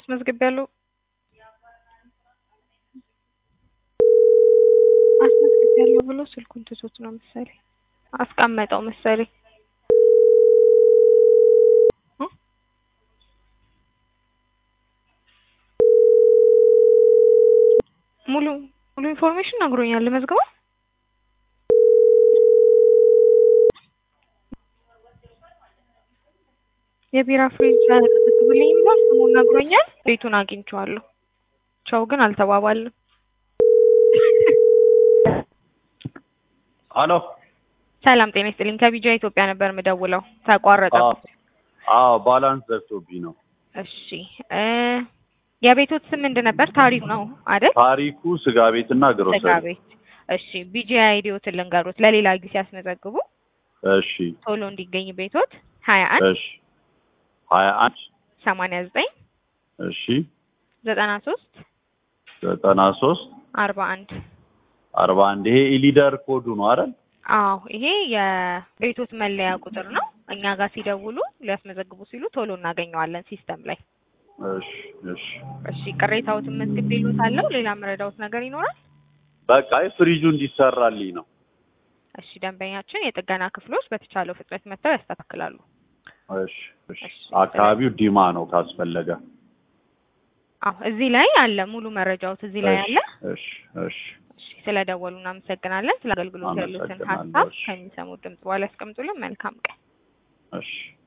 አስመዝግቤያለሁ አስመዝግቤያለሁ ብሎ ስልኩን ትቶት ነው መሰለኝ አስቀመጠው መሰለኝ እ ሙሉ ሙሉ ኢንፎርሜሽን ነግሮኛል ልመዝግበው የቢራ ፍሪጅ አስመዝግብልኝ ብሏል ስሙን ነግሮኛል ቤቱን አግኝቼዋለሁ ቻው ግን አልተባባልንም አሎ ሰላም ጤና ይስጥልኝ ከቢጃ ኢትዮጵያ ነበር የምደውለው ተቋረጠ አዎ ባላንስ ዘግቶብኝ ነው እሺ እ የቤቶት ስም ምንድን ነበር ታሪክ ነው አይደል ታሪኩ ስጋ ቤትና ስጋ ግሮሰሪ ቤት እሺ ቢጂ አይዲዎትን ልንገሩት ለሌላ ጊዜ ሲያስመዘግቡ እሺ ቶሎ እንዲገኝ ቤቶት ሀያ አንድ እሺ ሀያ አንድ ሰማንያ ዘጠኝ እሺ ዘጠና ሶስት ዘጠና ሶስት አርባ አንድ አርባ አንድ ይሄ ኢሊደር ኮዱ ነው አይደል አዎ ይሄ የቤቶት መለያ ቁጥር ነው እኛ ጋር ሲደውሉ ሊያስመዘግቡ ሲሉ ቶሎ እናገኘዋለን ሲስተም ላይ እሺ እሺ እሺ ቅሬታዎትን መዝግቤልዎታለሁ ሌላ የምረዳዎት ነገር ይኖራል በቃ አይ ፍሪጁ እንዲሰራልኝ ነው እሺ ደንበኛችን የጥገና ክፍሎች በተቻለው ፍጥነት መጥተው ያስተካክላሉ እሺ እሺ እሺ። አካባቢው ዲማ ነው ካስፈለገ አዎ እዚህ ላይ አለ ሙሉ መረጃዎት እዚህ ላይ አለ እሺ እሺ እሺ ስለደወሉ እናመሰግናለን ስለ አገልግሎት ያሉትን አመሰግናለሁ። ሀሳብ እሺ። ከሚሰሙት ድምጽ በኋላ ያስቀምጡልን መልካም ቀን እሺ